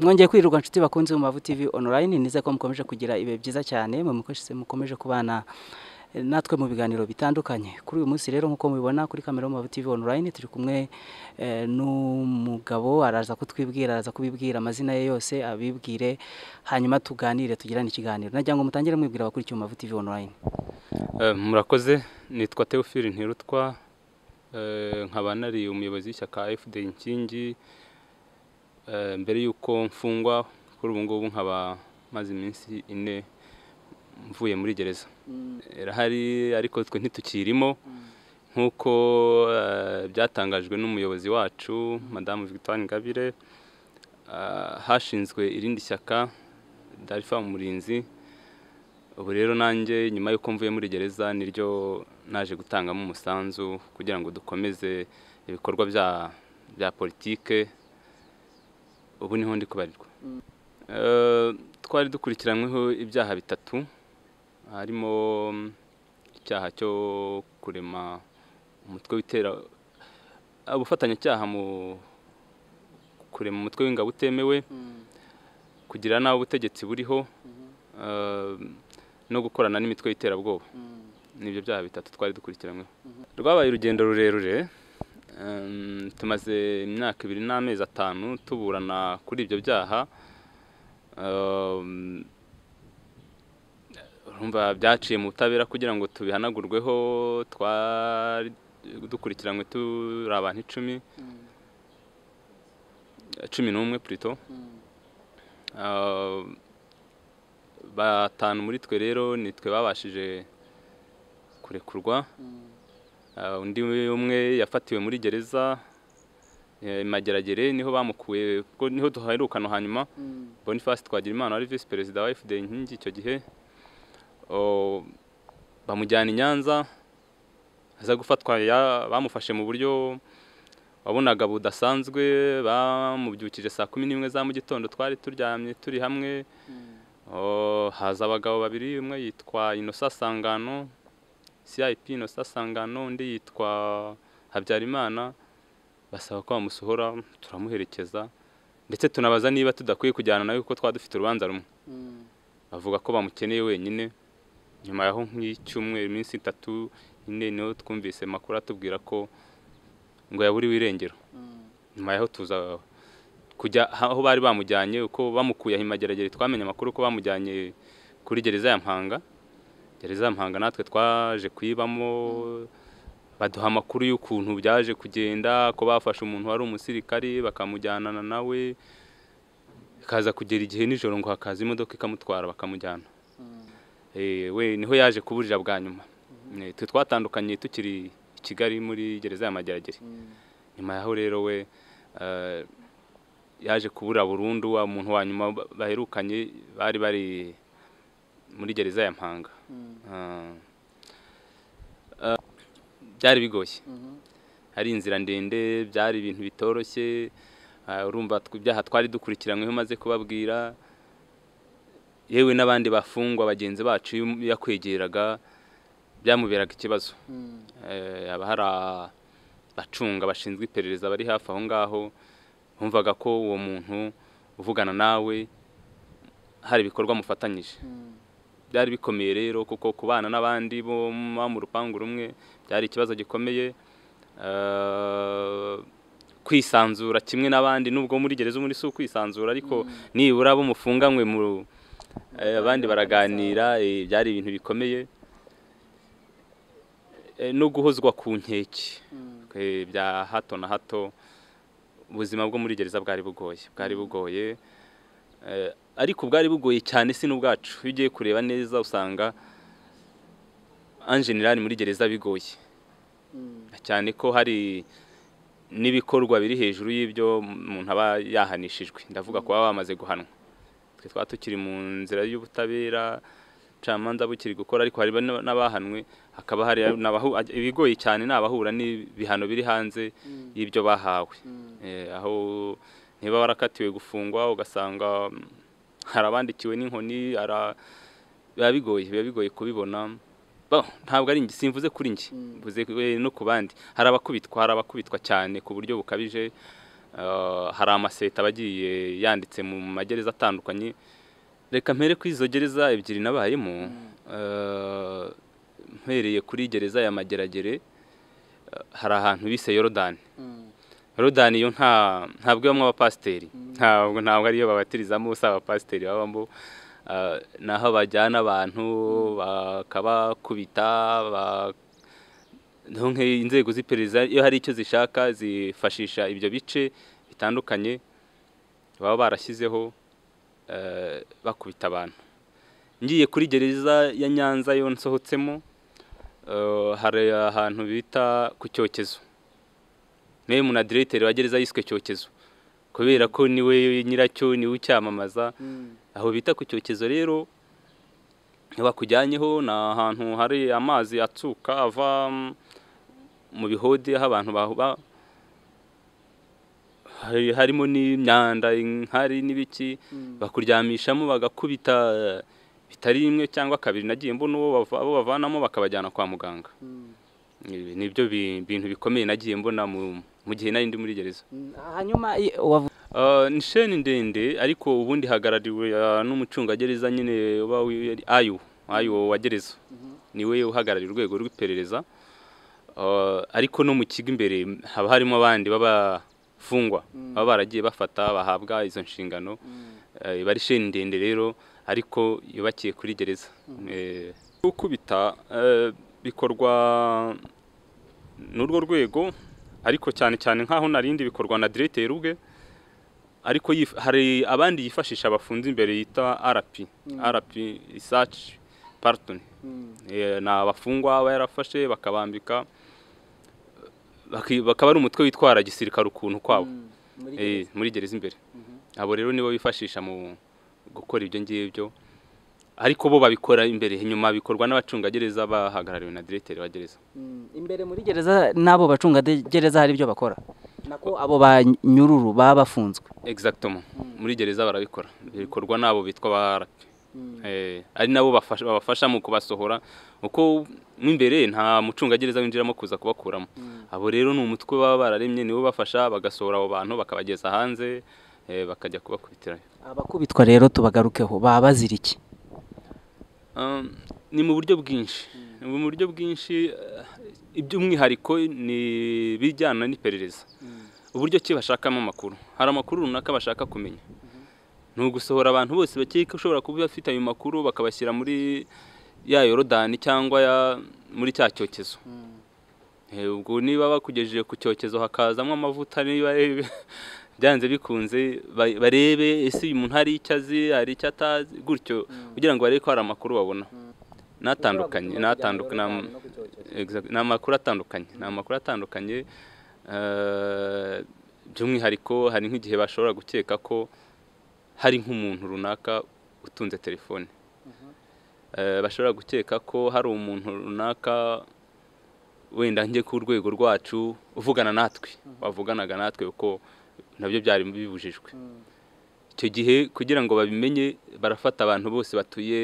mwongeye kwirirwa nshuti bakunze mu mavu tv online nize ko mukomeje kugira ibihe byiza cyane mukomeje kubana natwe mu biganiro bitandukanye kuri uyu munsi rero nk'uko mubibona kuri kamera mu mavu tv online turi kumwe n'umugabo araza kutwibwira araza kubibwira amazina ye yose abibwire hanyuma tuganire tugirane ikiganiro nagira ngo mutangire mwibwira abakurikiye mu mavu tv online murakoze nitwa teofili ntirutwa nkaba nari umuyobozi w'ishyaka fda nkingi mbere y'uko mfungwa kuri ubu ngubu nkaba maze iminsi ine mvuye muri gereza irahari ariko twe ntitukirimo nk'uko byatangajwe n'umuyobozi wacu madamu victoire ngabire hashinzwe irindi shyaka darifa umurinzi ubu rero nanjye nyuma y'uko mvuye muri gereza niryo naje gutangamo umusanzu kugira ngo dukomeze ibikorwa bya politike ubu niho ndi kubarirwa twari dukurikiranyweho ibyaha bitatu harimo icyaha cyo kurema umutwe witera ubufatanyacyaha mu kurema umutwe w'ingabo utemewe kugira n'aho ubutegetsi buriho no gukorana n'imitwe y'iterabwoba nibyo byaha bitatu twari dukurikiranyweho rwabaye urugendo rurerure tumaze imyaka ibiri n'amezi atanu tuburana kuri ibyo byaha urumva byaciye mu butabera kugira ngo tubihanagurweho twari dukurikiranywe turi abantu icumi cumi n'umwe purito batanu muri twe rero nitwe babashije kurekurwa undi umwe yafatiwe muri gereza mageragere niho bamukuye kuko niho duherukana hanyuma boniface twagira imana wari visi perezida wa fda inkingi icyo gihe bamujyana i nyanza aza gufatwa bamufashe mu buryo wabonaga budasanzwe bamubyukije saa kumi n'imwe za mu gitondo twari turyamye turi hamwe haza abagabo babiri umwe yitwa inosa sangano CIP Innocent Sangano undi yitwa Habyarimana basaba ko bamusohora turamuherekeza ndetse tunabaza niba tudakwiye kujyana nawe kuko twaba dufite urubanza rumwe bavuga ko bamukeneye wenyine nyuma yaho nk'icyumweru iminsi itatu nyine niho twumvise amakuru atubwira ko ngo yaburiwe irengero nyuma yaho tuza kujya aho bari bamujyanye uko bamukuye imageragere twamenye amakuru ko bamujyanye kuri gereza ya mpanga gereza mpanga natwe twaje kuyibamo baduha amakuru y'ukuntu byaje kugenda ko bafashe umuntu wari umusirikari bakamujyanana nawe ikaza kugera igihe nijoro ngo hakaza imodoka ikamutwara bakamujyana we niho yaje kuburira bwa nyuma twe twatandukanye tukiri i kigali muri gereza ya mageragere nyuma yaho rero we yaje kubura burundu wa muntu wa nyuma baherukanye bari bari muri gereza ya mpanga byari bigoye hari inzira ndende byari ibintu bitoroshye urumva ibyaha twari dukurikiranyweho umaze kubabwira yewe n'abandi bafungwa bagenzi bacu iyo yakwegeraga byamuberaga ikibazo haba hari abacunga bashinzwe iperereza bari hafi aho ngaho bumvaga ko uwo muntu uvugana nawe hari ibikorwa mufatanyije byari bikomeye rero kuko kubana n'abandi bo mu rupangu rumwe byari ikibazo gikomeye kwisanzura kimwe n'abandi nubwo muri gereza muri si ukwisanzura ariko nibura bo mufunganywe mu abandi baraganira byari ibintu bikomeye no guhozwa ku nkeke bya hato na hato ubuzima bwo muri gereza bwari bugoye bwari bugoye ariko bwari bugoye cyane si n'ubwacu iyo ugiye kureba neza usanga anjenirani muri gereza bigoye cyane ko hari n'ibikorwa biri hejuru y'ibyo umuntu aba yahanishijwe ndavuga kuba bamaze guhanwa twe twaba tukiri mu nzira y'ubutabera ubucamanza bukiri gukora ariko hari n'abahanwe hakaba hari ibigoye cyane ni abahura n'ibihano biri hanze y'ibyo bahawe aho niba warakatiwe gufungwa ugasanga hari abandikiwe n'inkoni biba bigoye biba bigoye kubibona ntabwo ari njye simvuze kuri njye mvuze no ku bandi hari abakubitwa hari abakubitwa cyane ku buryo bukabije Eh, hari amaseta aba agiye yanditse mu magereza atandukanye reka mpere kuri izo gereza ebyiri nabayemo Eh, mpereye kuri gereza ya mageragere eh, hari ahantu bise yorodani yorodani yo nta ntabwo ibamo abapasiteri ntabwo ntabwo ariyo babatirizamo si abapasiteri babamo Ah, ni aho bajyana abantu bakabakubita ba- niho nk'iyo inzego z'iperereza iyo hari icyo zishaka zifashisha ibyo bice bitandukanye baba barashyizeho eh, bakubita abantu ngiye kuri gereza ya nyanza yo nsohotsemo eh, hari ahantu bita ku cyokezo niwe munadiregiteri wa gereza yiswe cyokezo kubera ko niwe nyiracyo niwe ucyamamaza aho bita ku cyokezo rero iyo bakujyanyeho ni ahantu hari amazi atsuka ava mm, mu bihode aho abantu bahuba hari- harimo n'imyanda inkari n'ibiki bakuryamishamo bagakubita eh, bitari rimwe cyangwa kabiri nagiye mbona uwo bava- abo bavanamo bakabajyana kwa muganga Ibi ni byo bi- bintu bikomeye nagiye mbona mu mu gihe nari ndi muri gereza hanyuma i- wavu- Uh, ni sheni ndende ariko ubundi hagarariwe uh, n'umucungagereza nyine uba wi- ari ayo ayo wa gereza niwe uhagarariye urwego rw'iperereza Uh, ariko no mu kigo imbere haba harimo abandi b'abafungwa baba baragiye bafata bahabwa izo nshingano Eh, iba ari sheni ndende rero ariko yubakiye kuri gereza Eh, gukubita eh, bikorwa n'urwo rwego ariko cyane cyane nk'aho narindi bikorwa na diregiteri ubwe ariko yif- hari abandi yifashisha bafunze imbere yita arapi arapi isaci paratoni ni abafungwa aba yarafashe bakabambika baki- bakaba ari umutwe witwara gisirikare ukuntu kwabo Eh, muri gereza imbere abo rero nibo bifashisha mu gukora ibyo ngibyo ariko bo babikora imbere inyuma bikorwa n'abacungagereza bahagarariwe na diregiteri wa gereza Mm, imbere muri gereza n'abo bacungagereza hari ibyo bakora nako abo ba nyururu baba bafunzwe exactement muri gereza barabikora bikorwa n'abo bitwa ba RP. Eh, ari nabo bafasha- babafasha mu kubasohora kuko mo imbere nta mucungagereza winjiramo kuza kubakuramo abo rero ni umutwe baba bararemye nibo bafasha bagasohora abo bantu bakabageza hanze eh, bakajya kubakubitirayo abakubitwa rero tubagarukeho baba bazira iki Um, ni mu buryo bwinshi ni mu buryo bwinshi eh, iby'umwihariko ni ibijyana n'iperereza uburyo ki bashakamo amakuru hari amakuru runaka bashaka kumenya ni ugusohora abantu bose bakeka ushobora kuba bafite ayo makuru bakabashyira muri ya yorodani cyangwa ya- muri cya cyokezo Eh, ubwo niba bakugejeje ku cyokezo hakazamo amavuta niba byanze bikunze ba- barebe ese uyu muntu hari icyo azi hari icyo atazi gutyo kugira ngo barebe ko hari amakuru babona natandukanye natandukanye ni amakuru atandukanye ni amakuru atandukanye eh, by'umwihariko hari nk'igihe bashobora gukeka ko hari nk'umuntu runaka utunze telefone Eh, bashobora gukeka ko hari umuntu runaka wenda njye ku rwego rwacu uvugana natwe bavuganaga natwe kuko nabyo byari bibujijwe icyo gihe kugira ngo babimenye barafata abantu bose batuye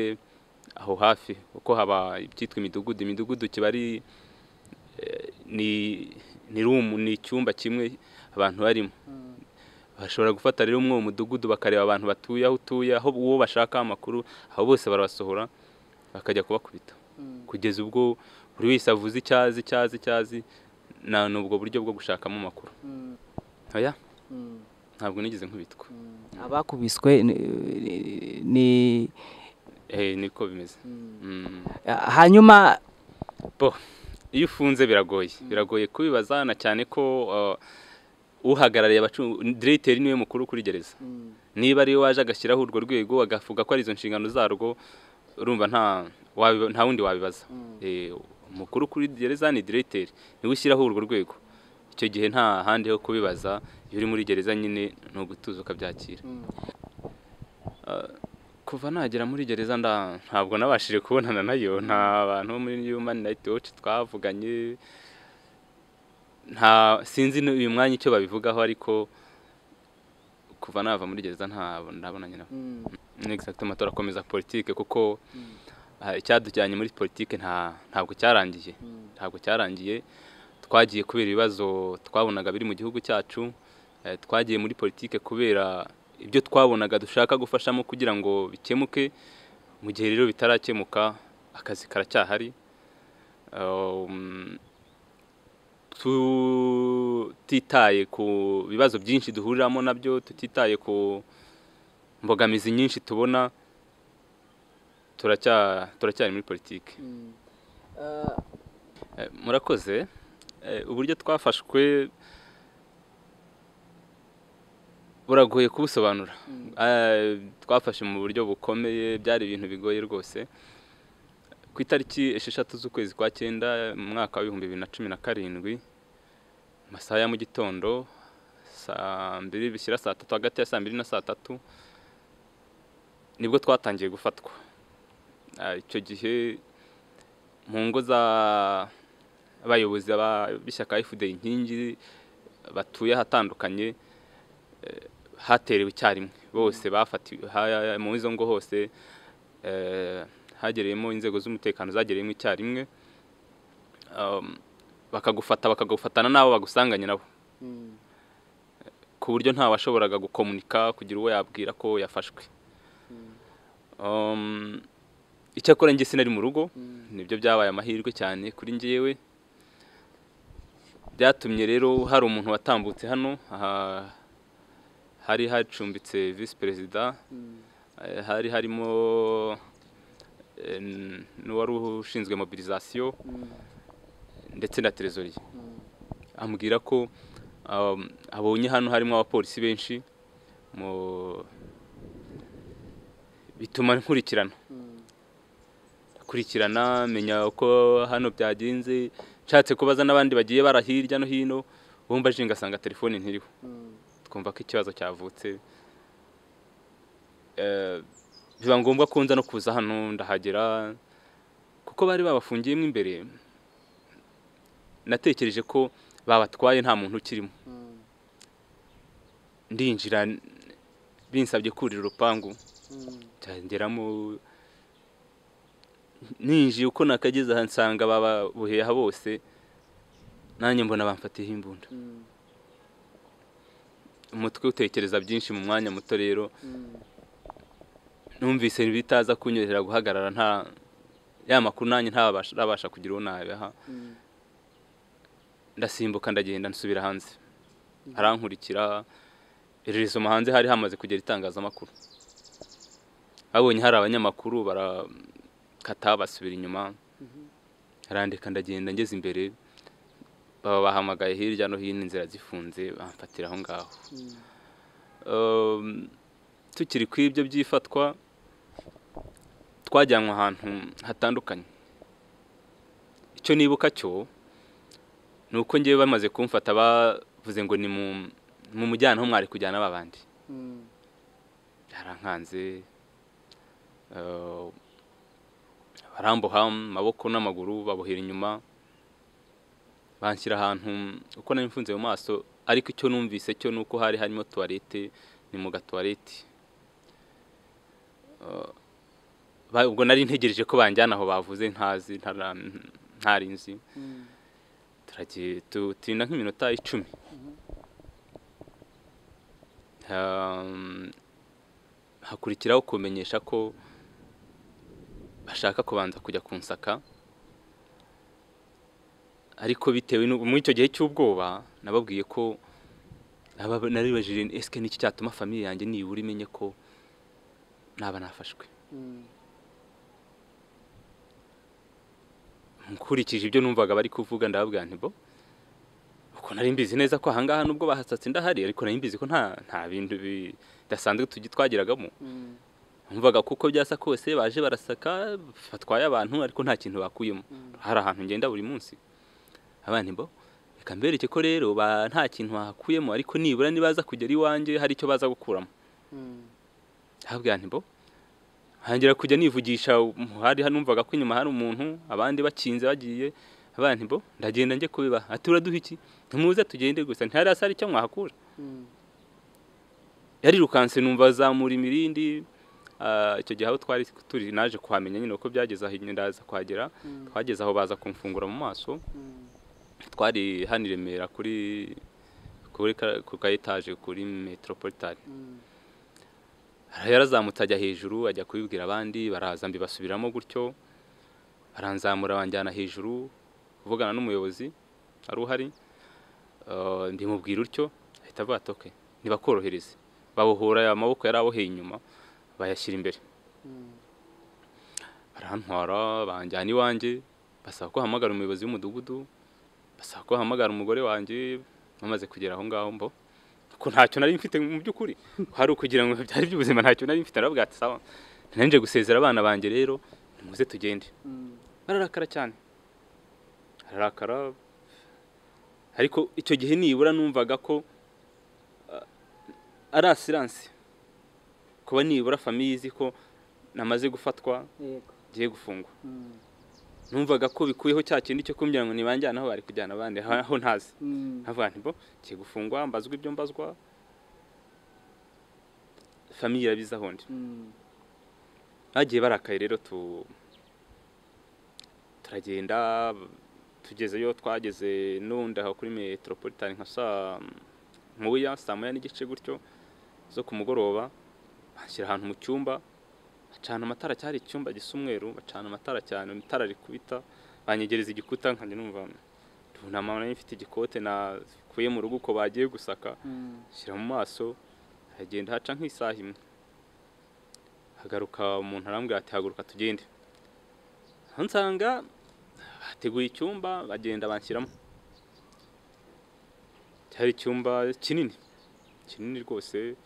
aho hafi kuko haba ibyitwa imidugudu imidugudu kiba ari eh, ni ni rumu ni icyumba kimwe abantu barimo bashobora gufata rero umwe uwo mudugudu bakareba abantu batuye aho utuye aho uwo bashaka amakuru aho bose barabasohora bakajya kubakubita kugeza ubwo buri wese avuze icyazi icyazi icyazi na ni ubwo buryo bwo gushakamo amakuru oya ntabwo nigeze nkubitwa abakubiswe ni- ni Eh, niko bimeze Mm. hanyuma bo iyo ufunze biragoye biragoye kubibaza na cyane ko uh, uhagarariye abacunga diregiteri niwe mukuru kuri gereza niba ariwe waje agashyiraho urwo rwego agavuga ko ari izo nshingano zarwo urumva nta wabi- nta wundi wabibaza Eh, umukuru kuri gereza ni diregiteri niwe ushyiraho urwo rwego icyo gihe nta handi ho kubibaza iyo uri muri gereza nyine ni ugutuza ukabyakira kuva nagera muri gereza nda ntabwo nabashije kubonana nayo nta bantu bo muri human night watch twavuganye nta sinzi n'uyu mwanya icyo babivugaho ariko kuva nava muri gereza ntabwo ndabonanye nabo ni exactement turakomeza politike kuko ah, icyadujyanye muri politike nta ntabwo cyarangiye ntabwo cyarangiye twagiye kubera ibibazo twabonaga biri mu gihugu cyacu Eh, twagiye muri politike kubera ibyo twabonaga dushaka gufashamo kugira ngo bikemuke mu gihe rero bitarakemuka akazi karacyahari Um, tutitaye ku bibazo byinshi duhuriramo nabyo tutitaye ku mbogamizi nyinshi tubona turacya- turacyari muri politiki Eh, murakoze Eh, uburyo twafashwe buragoye kubusobanura Eh, twafashe mu buryo bukomeye byari ibintu bigoye rwose ku itariki esheshatu z'ukwezi kwa cyenda mu mwaka w'ibihumbi bibiri na cumi na karindwi mu masaha ya mu gitondo saa mbiri bishyira saa tatu hagati ya saa mbiri na saa tatu nibwo twatangiye gufatwa Ah, icyo gihe mu ngo z'abayobozi ba- b'ishyaka fda inkingi batuye ahatandukanye eh, haterewe icyarimwe bose bafatiwe ha- mu izo ngo hose eh, hagereyemo inzego z'umutekano zagereyemo icyarimwe Um, bakagufata bakagufatana n'abo bagusanganye nabo ku buryo ntawashoboraga gukomunika kugira uwo yabwira ko yafashwe Um, icyakora njye sinari mu rugo nibyo byabaye amahirwe cyane kuri njyewe byatumye rero hari umuntu watambutse hano aha hari hacumbitse visi perezida Eh, hari harimo eh, n- n'uwari ushinzwe mobilisation ndetse na trésorier ambwira ko um, abonye hano harimo abapolisi benshi mu- bituma nkurikirana kurikirana menya uko hano byagenze nshatse kubaza n'abandi bagiye bara hirya no hino bumva aje ngasanga telefone ntiriho twumva ko ikibazo cyavutse Eh, biba ngombwa ko nza no kuza hano ndahagera kuko bari babafungiyemo imbere natekereje ko babatwaye nta muntu ukirimo ndinjira n- binsabye kurira urupangu cyangeramo ninjiye uko nakageze aha nsanga bababuheha bose nanjye mbona bamfatiyeho imbunda umutwe utekereza byinshi mu mwanya muto rero numvise bitaza kunyorohera guhagarara nta ya makuru nanjye ntabasha kugira uwo nabiha ndasimbuka ndagenda nsubira hanze harankurikira irerezo hanze hari hamaze kugera itangazamakuru babonye hari abanyamakuru barakata basubira inyuma harandika ndagenda ngeze imbere baba bahamagaye hirya no hino inzira zifunze bamfatira aho ngaho Um, tukiri ku ibyo by'ifatwa twajyanwe ahantu hatandukanye icyo nibuka cyo ni uko ngewe bamaze kumfata bavuze ngo ni mu- mu mujyana aho mwari kujyana ba bandi yarankanze eh, baramboha amaboko n'amaguru babohera inyuma banshyira ahantu uko nari mfunze mu maso ariko icyo numvise cyo ni uko hari harimo tuwarete ni mu gatuwarete Eh, ba- ubwo nari ntegereje ko banjyana aho bavuze ntazi ntara- ntari nzi turagiye tutinda nk'iminota icumi Um, hakurikiraho kumenyesha ko bashaka kubanza kujya kunsaka ariko bitewe n'u- muri icyo gihe cy'ubwoba nababwiye ko naba- naribajije nti, esike n'iki cyatuma famiye yanjye nibura imenye ko naba nafashwe nkurikije ibyo numvaga bari kuvuga ndababwira nti bo uko nari mbizi neza ko ahangaha nubwo bahasatse ndahari ariko nari mbizi ko nta nta bintu bidasanzwe tugi twageragamo numvaga kuko byasa kose baje barasaka batwaye abantu ariko nta kintu bakuyemo hari ahantu ngenda buri munsi abana bo reka mbereke ko rero ba- nta kintu bahakuyemo ariko nibura nibaza kugera iwanjye hari icyo baza gukuramo habwa ntibo hangira kujya nivugisha um, hari hanumvaga ko inyuma hari umuntu abandi bakinze bagiye abana ntibo ndagenda njye kubiba ati uraduha iki ntimuze tugende gusa ntihari hasi hari icyo mwahakura yarirukanse numva azamura imirindi ah, icyo gihe aho twari turi naje kuhamenya nyine uko byageze aho ndaza kuhagera twageze aho baza kumfungura mu maso twari hano i remera kuri ku kuri ka- ku ka etaje kuri metropolitan yarazamutse ajya hejuru ajya kubibwira abandi baraza mbibasubiramo gutyo baranzamura banjyana hejuru kuvugana n'umuyobozi wari uhari eh, ndimubwira utyo ahita avuga ati "Okay, ntibakorohereze babohora aya maboko yari aboheye inyuma bayashyira imbere barantwara banjyana iwanjye basaba ko hamagara umuyobozi w'umudugudu basaba ko hamagara umugore wanjye bamaze kugera aho ngaho mbo ko ntacyo nari mfite mu by'ukuri hari ukugira ngo byari by'ubuzima ntacyo nari mfite nababwira ati sawa nanje gusezera abana banjye rero nimuze tugende bararakara cyane ararakara ariko icyo gihe nibura numvaga ko ah, ari asiranse kuba nibura famiye izi ko namaze gufatwa yego ngiye gufungwa Mm. numvaga ko bikuyeho cya kindi cyo kumbwira ngo nibanjyane aho bari kujyana abandi aho aho ntazi Mm. nkavuga nti bo ngiye gufungwa mbazwa ibyo mbazwa famiye irabizi aho ndi Mm. bagiye barakaye rero tu turagenda tugezeyo twageze n'ubundi aho kuri metropolitan nka saa nkuya saa moya n'igice gutyo zo ku mugoroba bashyira ahantu mu cyumba bacana amatara cyari icyumba gisa umweru bacana amatara cyane itara rikubita banyegereza igikuta nkajya numva runama nari mfite igikote nakuye mu rugo uko bagiye gusaka Mm. shyira mu maso hagenda haca nk'isaha imwe hagaruka umuntu arambwira ati haguruka tugende aho nsanga bateguye icyumba bagenda banshyiramo cyari icyumba kinini kinini rwose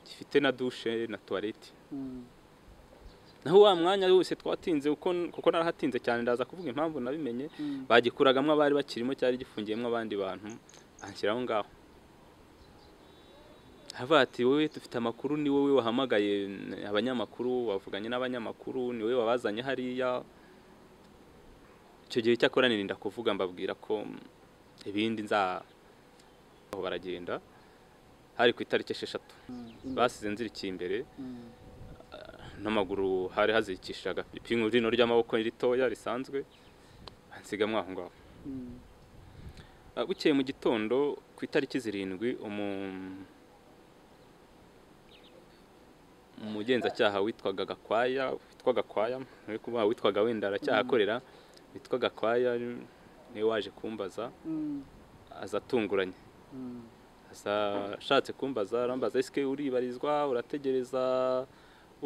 gifite na dushe na tuwarete Mm. naho wa mwanya wose twatinze kuko kuko narahatinze cyane ndaza kuvuga impamvu nabimenye Mm. bagikuragamo abari bakirimo cyari gifungiyemo abandi bantu anshyira aho ngaho havuga ati wowe dufite amakuru ni wowe wahamagaye mm, abanyamakuru wavuganye n'abanyamakuru ni wowe wabazanye hariya icyo gihe cyakora nirinda kuvuga mbabwira ko mm, ibindi nza aho baragenda hari ku itariki esheshatu basize nzirikiye imbere Mm. n'amaguru hari hazirikishije agapipingu rino ry'amaboko ritoya risanzwe bansigamo aho ngaho Mm. Ah, bukeye mu gitondo ku itariki zirindwi umu- umugenzacyaha witwaga gakwaya witwa gakwaya ntari kuvuga witwaga wenda aracyaha akorera witwa gakwaya niwe waje kumbaza Mm. aza atunguranye Mm. aza ashatse kumbaza arambaza esike uribarizwa urategereza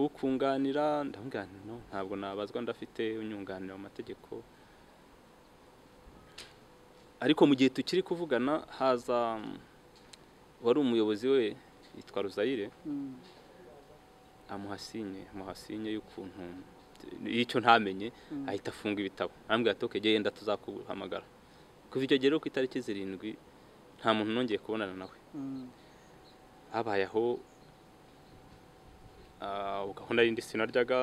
ukunganira ndamubwira nti no ntabwo nabazwa ndafite unyunganira mu mategeko ariko mu gihe tukiri kuvugana haza mm, wari umuyobozi we yitwa ruzayire Mm. amuhasinye amuhasinye y'ukuntu y'icyo ntamenye ahita afunga ibitabo arambwira ati okegeye yenda tuzakuhamagara kuva icyo gihe rero ku itariki zirindwi nta muntu nongeye kubonana nawe Mm. habayeho ah, gahunda y'indi sinaryaga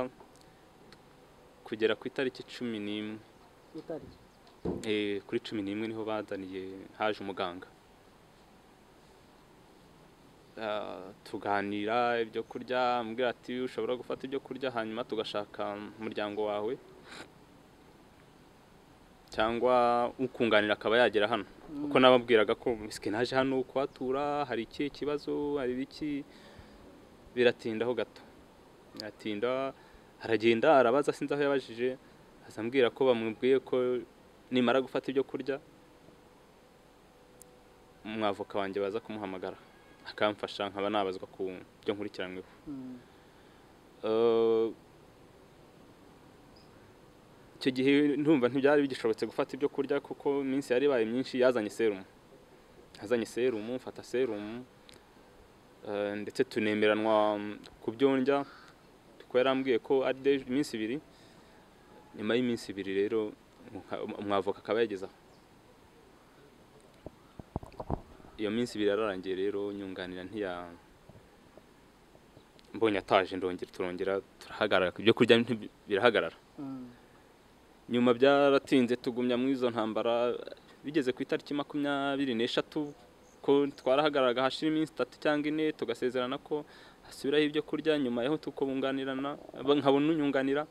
kugera ku itariki cumi n'imwe Utari. Eh, kuri cumi n'imwe niho bazaniye haje umuganga Ah, tuganira ibyo kurya ambwira ati ushobora gufata ibyo kurya hanyuma tugashaka umuryango wawe cyangwa ukunganira akaba yagera hano kuko nababwiraga ko misike naje hano kuhatura hari ikihe kibazo hari ibiki biratindaho gato biratinda aragenda arabaza sinzi aho yabajije aza ambwira ko bamubwiye ko nimara gufata ibyo kurya umwavoka wanjye baza kumuhamagara akamfasha nkaba nabazwa ku byo nkurikiranyweho Mm. Eh, icyo gihe ntumva ntibyari bigishobotse gufata ibyo kurya kuko iminsi yari ibaye myinshi yazanye serumu yazanye serumu mfata serumu eh, ndetse tunemeranwa mm, ku byo ndya kuko yarambwiye ko ari deje- iminsi ibiri nyuma y'iminsi ibiri rero umwa- umwavoka akaba yagezaho iyo minsi ibiri yararangiye rero nyunganira ntiya mbonye ataje ndongera turongera turahagarara ibyo kurya nti- birahagarara Mm. nyuma byaratinze tugumya muri izo ntambara bigeze ku itariki makumyabiri n'eshatu ko twarahagararaga hashira iminsi itatu cyangwa ine tugasezerana ko hasubiraho ibyo kurya nyuma yaho tukabunganirana aba- nkabona unyunganira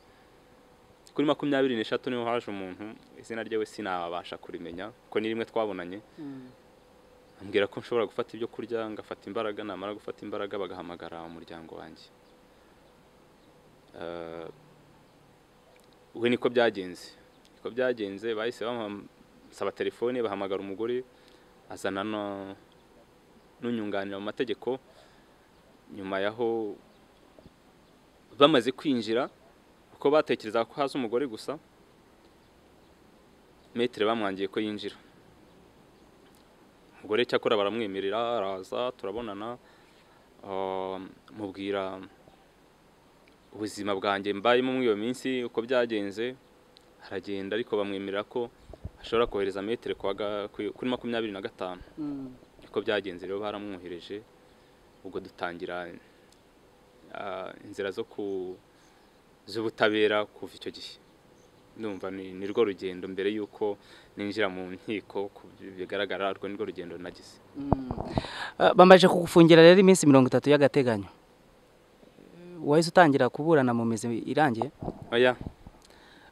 kuri makumyabiri n'eshatu niho haje umuntu izina ryewe sinabasha kurimenya kuko ni rimwe twabonanye Mm. ambwira ko nshobora gufata ibyo kurya ngafata imbaraga namara gufata imbaraga bagahamagara umuryango wanjye Eh, we niko byagenze niko byagenze bahise bamusaba telefone bahamagara umugore azana na- n'unyunganira mu mategeko nyuma yaho bamaze kwinjira kuko batekerezaga ko haza umugore gusa metero bamwangiye ko yinjira umugore cyakora baramwemerera araza turabonana ah, mubwira ubuzima bwanjye mbayemo muri iyo minsi uko byagenze aragenda ariko bamwemerera ko ashobora kohereza metero ku wa ga- ku- kuri makumyabiri na gatanu Mm. niko byagenze rero baramwohereje ubwo dutangira ah, inzira zo ku z'ubutabera kuva icyo gihe ndumva ni ni rwo rugendo mbere y'uko ninjira mu nkiko ku bigaragara rwo ni rwo rugendo nagize Ah, bamaze kugufungira rero iminsi mirongo itatu y'agateganyo wahise utangira kuburana mu mizi irangiye oya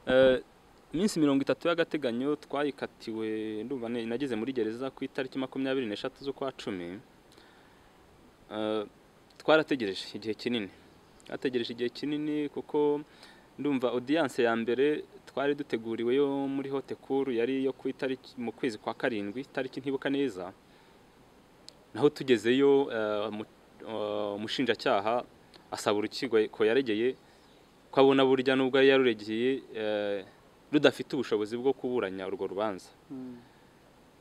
Eh, iminsi mirongo itatu y'agateganyo twayikatiwe ndumva ne- nageze muri gereza ku itariki makumyabiri n'eshatu z'ukwa cumi Eh, twarategereje igihe kinini twategereje igihe kinini kuko ndumva audience ya mbere twari duteguriwe yo muri hote kuru yari iyo ku itariki mu kwezi kwa karindwi itariki ntibuka neza naho tugezeyo eh, umu- eh, umushinjacyaha asaba urukiko ko yaregeye ko abona burya nubwo yari yaruregeye eh, rudafite ubushobozi bwo kuburanya urwo rubanza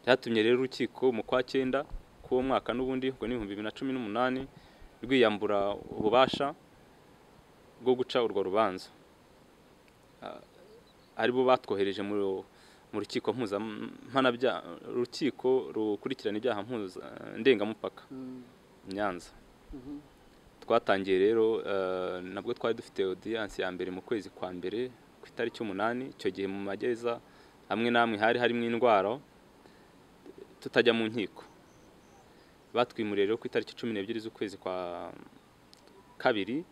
byatumye rero urukiko mu kwa cyenda k'uwo mwaka n'ubundi ubwo ni ibihumbi bibiri na cumi n'umunani rwiyambura ububasha bwo guca urwo rubanza Ah, aribo batwohereje mu mu rukiko mpuzampanabyaha urukiko rukurikirana ibyaha mpuza ndengamupaka i Nyanza twatangiye rero eh, nabwo twari dufite audience ya mbere mu kwezi kwa mbere ku itariki umunani icyo gihe mu magereza hamwe n'amwe hari harimo indwara tutajya mu nkiko batwimuriye rero ku itariki cumi n'ebyiri z'ukwezi kwa kabiri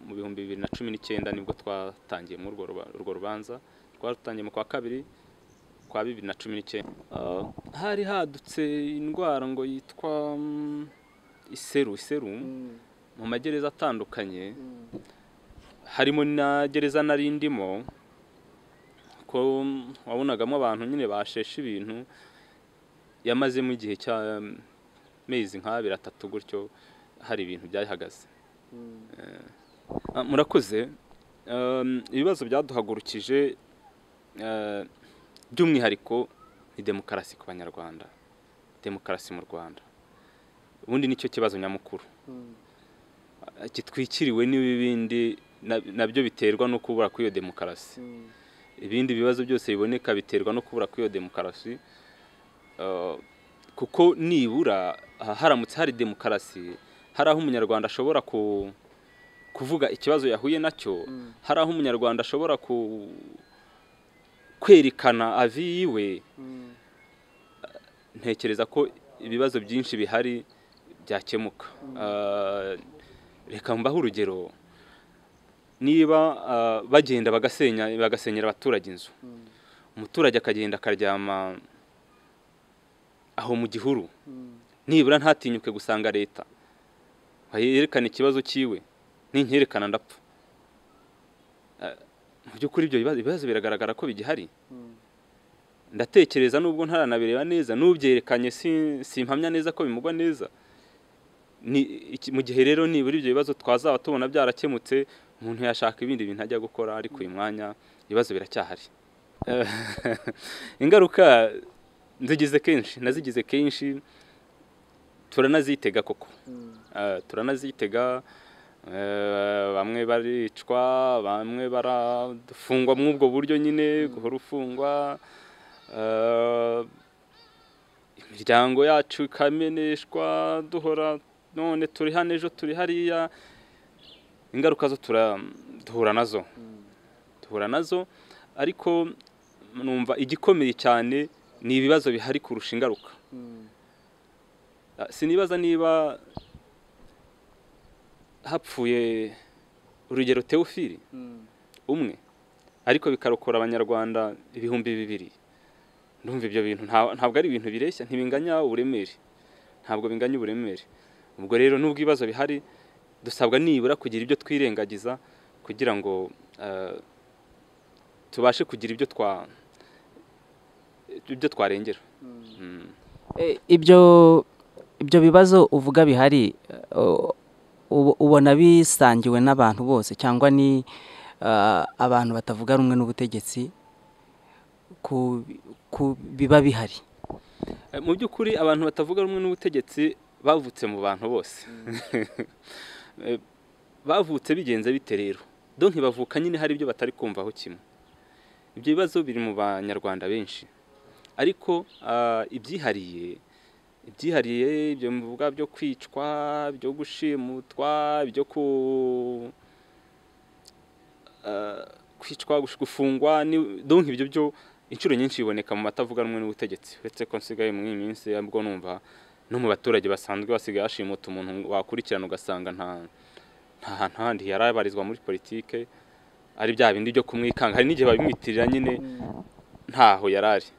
mu bihumbi bibiri na cumi n'icyenda nibwo twatangiye muri urwo ruba- urwo rubanza twarutangiye mu kwa kabiri kwa bibiri na cumi n'icyenda Ah, hari hadutse indwara ngo yitwa mm, iseru iseru mu magereza atandukanye harimo na gereza nari ndimo ko wabonagamo abantu nyine basheshe ibintu yamazemo igihe cy'amezi nk'abiri atatu gutyo hari ibintu byahagaze murakoze Um, ibibazo byaduhagurukije eh, by'umwihariko ni demokarasi ku banyarwanda demokarasi mu rwanda ubundi nicyo kibazo nyamukuru gitwikiriwe n'ibindi na- nabyo biterwa no kubura kw'iyo demokarasi ibindi bibazo byose biboneka biterwa no kubura kw'iyo demokarasi Eh, kuko nibura ah, haramutse hari demokarasi hari aho umunyarwanda ashobora ku- kuvuga ikibazo yahuye nacyo hari aho umunyarwanda ashobora ku- kwerekana avi yiwe ntekereza ko ibibazo byinshi bihari byakemuka Ah, reka mbaho urugero niba ah, bagenda bagasenya bagasenyera abaturage inzu umuturage akagenda akaryama aho mu gihuru nibura ntatinyuke gusanga leta ngo yerekane ikibazo cyiwe ninkerekana ndapfa Ah, mu by'ukuri ibyo bibazo ibibazo biragaragara ko bigihari ndatekereza nubwo ntaranabireba neza n'ubyerekanye si- simpamya neza ko bimugwa neza ni iki- mu gihe rero nibura ibyo bibazo twazaba tubona byarakemutse umuntu yashaka ibindi bintu ajya gukora ariko uyu mwanya ibibazo biracyahari Eh, ingaruka nzigize kenshi nazigize kenshi turanazitega koko Eh, turanazitega eh, bamwe baricwa bamwe barafungwa muri ubwo buryo nyine guhora ufungwa Eh, imiryango yacu ikameneshwa duhora none turi hano ejo turi hariya ingaruka zo tura- duhura nazo duhura nazo ariko numva igikomeye cyane ni ibibazo bihari kurusha ingaruka Ah, sinibaza niba hapfuye urugero teofili umwe ariko bikarokora abanyarwanda ibihumbi bibiri ndumva ibyo bintu nta- ntabwo ari ibintu bireshya ntibinganya uburemere ntabwo binganya uburemere ubwo rero n'ubwo ibibazo bihari dusabwa nibura kugira ibyo twirengagiza kugira ngo eh, tubashe kugira ibyo twa ibyo twarengera Mm. E, ibyo ibyo bibazo uvuga bihari eh, u- ubu- ubona bisangiwe n'abantu bose cyangwa ni eh, abantu batavuga rumwe n'ubutegetsi ku ku biba bihari Eh, mu by'ukuri abantu batavuga rumwe n'ubutegetsi bavutse mu bantu bose Eh, bavutse bigenze bite rero donke bavuka nyine hari ibyo batari kumvaho kimwe ibyo bibazo biri mu banyarwanda benshi ariko ah, ibyihariye ibyihariye ibyo muvuga byo kwicwa byo gushimutwa byo ku ah, kwicwa gush- gufungwa ni- donke ibyo byo inshuro nyinshi biboneka mu matavuga rumwe n'ubutegetsi uretse ko nsigaye muri iyi minsi ahubwo numva no mu baturage basanzwe basigaye bashimuta umuntu wakurikirana ugasanga nta nta hantu handi yari abarizwa muri politike ari bya bindi byo kumwikanga hari n'igihe babimwitirira nyine ntaho yari ari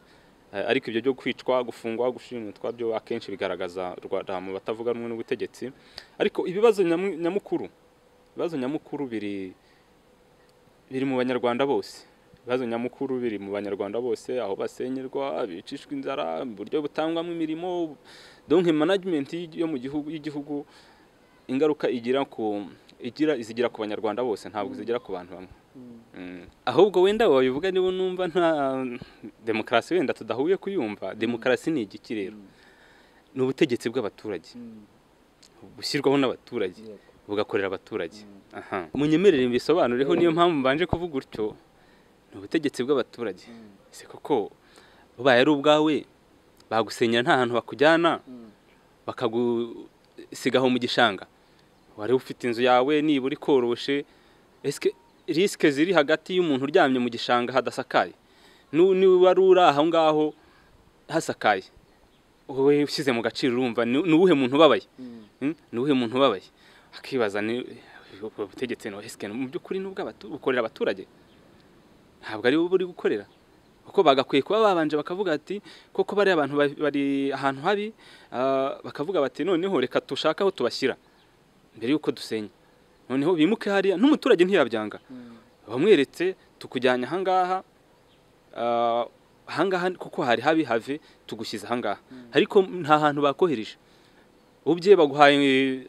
Eh, ariko ibyo byo kwicwa gufungwa gushimutwa byo akenshi bigaragaza u rwanda mu batavuga rumwe n'ubutegetsi ariko ibibazo nyamu- nyamukuru ibibazo nyamukuru biri biri mu banyarwanda bose ibibazo nyamukuru biri mu banyarwanda bose aho basenyerwa bicishwa inzara uburyo butangwamo imirimo donke management yo mu gihugu y'igihugu ingaruka igira ku igira zigira ku banyarwanda bose ntabwo zigira ku bantu bamwe Mm. ahubwo wenda wabivuga niba numva nta demokarasi wenda tudahuye kuyumva demokarasi ni igiki rero ni ubutegetsi bw'abaturage bushyirwaho n'abaturage bugakorera abaturage aha munyemerere mbisobanureho niyo mpamvu mbanje kuvuga utyo ni ubutegetsi bw'abaturage se koko ubaye ari ubwawe bagusenyera nta hantu bakujyana bakagusigaho mu gishanga wari ufite inzu yawe nibura ikoroshe esike risike ziri hagati y'umuntu uryamye mu gishanga hadasakaye nu- niba wari uri aho ngaho hasakaye wowe ushyize mu gaciro urumva ni ni uwuhe muntu ubabaye Mm? ni uwuhe muntu ubabaye akibaza ni ubwo butegetsi no esike mu by'ukuri nubwo bukorera abaturage ntabwo ari buri gukorera kuko bagakwiye kuba babanje bakavuga ati koko bariya abantu ba- bari ahantu habi ah, bakavuga bati noneho reka tushake aho tubashyira mbere y'uko dusenya noneho bimuke hariya n'umuturage ntiyabyanga bamweretse tukujyanye ahangaha ah, ahangaha kuko hari habi have tugushyize ahangaha ariko nta hantu bakohereje ubye baguhaye eh,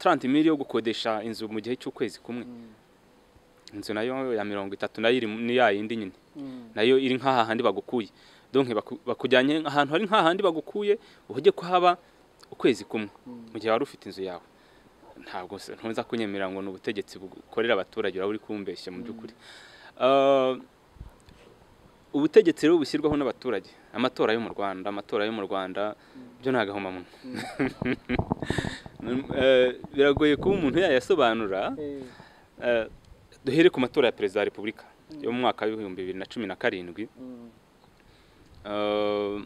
30 mili yo gukodesha inzu mu gihe cy'ukwezi kumwe inzu nayo ya mirongo itatu nayo iri mu- ni ya yindi nyine nayo iri nk'aha handi bagukuye donke baku- bakujyanye ahantu hari nk'aha handi bagukuye uhujye kuhaba ukwezi kumwe mu gihe wari ufite inzu yawe ntabwo se- ntuza kunyemerera ngo ni ubutegetsi bukorera abaturage uraba uri kumbeshya mu by'ukuri Ah, ubutegetsi rero bushyirwaho n'abaturage amatora yo mu rwanda amatora yo mu rwanda byo ni agahomamunwa Eh, biragoye kuba umuntu yayasobanura Eh, duhere ku matora ya perezida wa repubulika yo mu mwaka w'ibihumbi bibiri na cumi na karindwi Eh,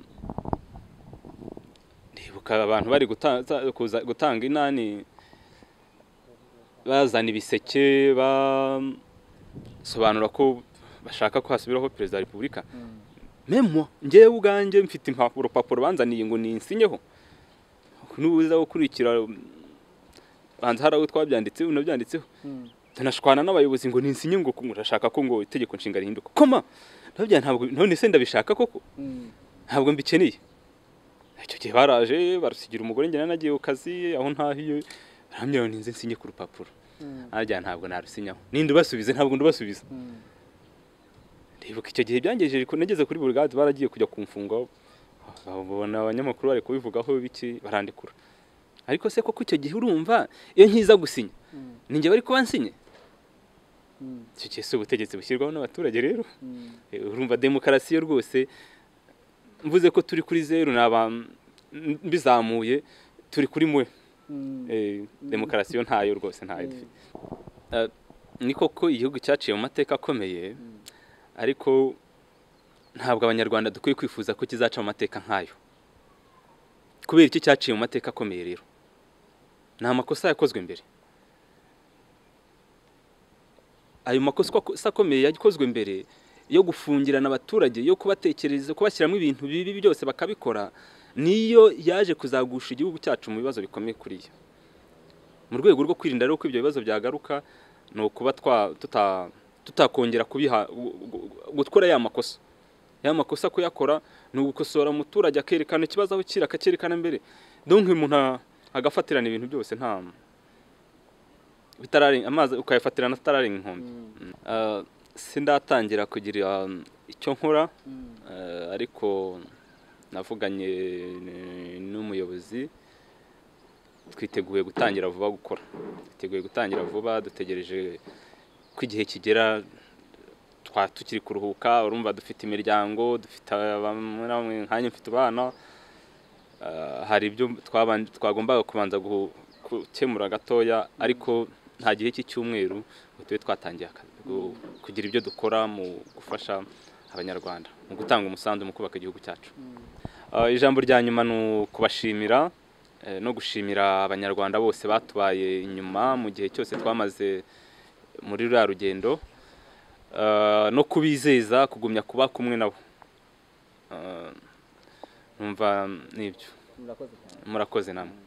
ndibuka abantu bari guta- za- kuza- gutanga inani bazana ibiseke basobanura ko bashaka ko hasubiraho perezida wa repubulika memo njyewe ubwanjye mfite impapuro urupapuro banzaniye ngo ninsinyeho nubuza gukurikira banza hari aho twabyanditseho nabyanditseho ntanashwana n'abayobozi ngo ninsinye ngo urashaka ko ngo itegeko nshinga rihinduka koma ndabya ntabwo none se ndabishaka koko ntabwo mbikeneye icyo gihe baraje barusigira umugore njye nanagiye ku kazi aho ntahiye barambwira ngo ninze nsinye ku rupapuro arya ntabwo narusinyaho ninde ubasubize ntabwo ndubasubiza ndibuka icyo gihe byangejeje ko nageze kuri burigade baragiye kujya kumfungaho babona abanyamakuru bari kubivugaho biki barandikura ariko se koko icyo gihe urumva iyo nkiza gusinya ninjye bari kuba nsinye icyo gihe si ubutegetsi bushyirwaho n'abaturage rero Eh, urumva demokarasi yo rwose mvuze ko turi kuri zeru naba mbizamuye turi kuri mwe Eh, demokarasi yo ntayo rwose ntayo dufite Eh, ni koko igihugu cyaciye mu mateka akomeye ariko ntabwo abanyarwanda dukwiye kwifuza ko kizaca mu mateka nk'ayo kubera iki cyaciye mu mateka akomeye rero ni amakosa yakozwe mbere ayo makosa ako- sa akomeye yakozwe mbere yo gufungirana abaturage yo kubatekereza kubashyiramo ibintu bibi byose bakabikora niyo yaje kuzagusha igihugu cyacu mu bibazo bikomeye kuri yo mu rwego rwo kwirinda rero ko ibyo bibazo byagaruka ni ukuba tutakongera kubiha gukora ya makosa ya makosa kuyakora ni ugukosora umuturage akerekana ikibazo aho kiri akakerekana mbere donke umuntu agafatirana ibintu byose nta amazi ukayafatirana atararenga inkombe sindatangira kugira icyo nkora ariko navuganye n'umuyobozi twiteguye gutangira vuba gukora twiteguye gutangira vuba dutegereje ko igihe kigera tukiri kuruhuka urumva dufite imiryango dufite nkanya mfite abana hari ibyo twagombaga kubanza gukemura gatoya ariko nta gihe cy'icyumweru ngo tube twatangiye akazi kugira ibyo dukora mu gufasha abanyarwanda mu gutanga umusanzu mu kubaka igihugu cyacu ijambo rya nyuma ni ukubashimira no gushimira abanyarwanda bose batubaye inyuma mu gihe cyose twamaze muri ruriya rugendo no kubizeza kugumya kuba kumwe nabo numva nibyo murakoze namwe